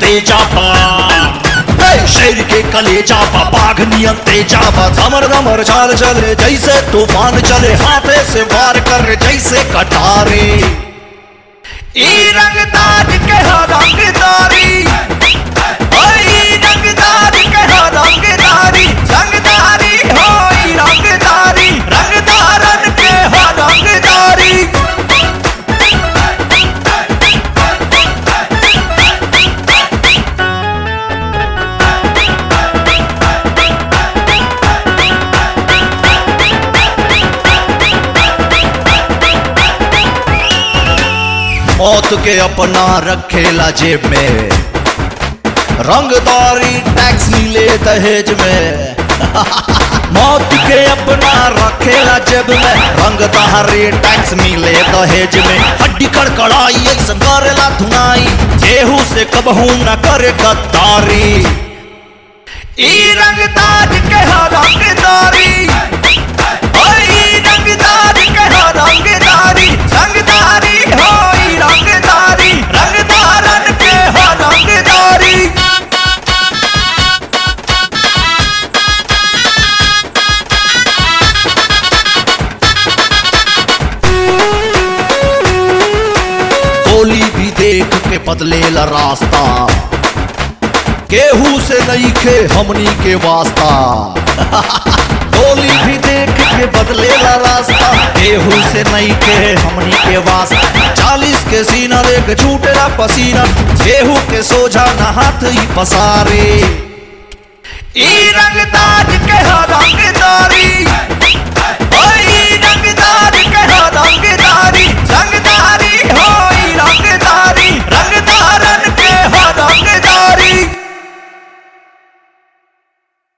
तेजा बा हे, शेर के कलेजा बा बाघ नियन तेजा बा धमर धमर चाल चले जैसे तूफान चले हाथे से वार कर जैसे कटारे ई रंगदार के हो रंगदारी ओए ई रंगदार के हो रंगदारी रंगदारी हो ई रंगदारी रंगदारन के हो रंगदारी मौत के अपना रखेला जेब में रंगदारी टैक्स मिले दहेज में मौत के अपना रखेला जेब में रंगदारी टैक्स मिले दहेज में हड्डी कड़कड़ाई ऐसा करेला धुनाई केहू से कबहू न करे गद्दारी ई रंगदार के हो रंगदारी ओए ई रंगदार के हो रंगदारी रंगदारी हो ई रंगदारी रंगदारन के हो रंगदारी गोली भी देख के बदलेला रास्ता केहू से नहीं खे हमनी के वास्ता गोली भी देख के बदलेला रास्ता केहू से नहीं खे हमनी के वास्ता चालीस के सीना देख छूटेला पसीना केहू के सोझा न हाथ ही पसारे ई रंगदार के हो रंगदारी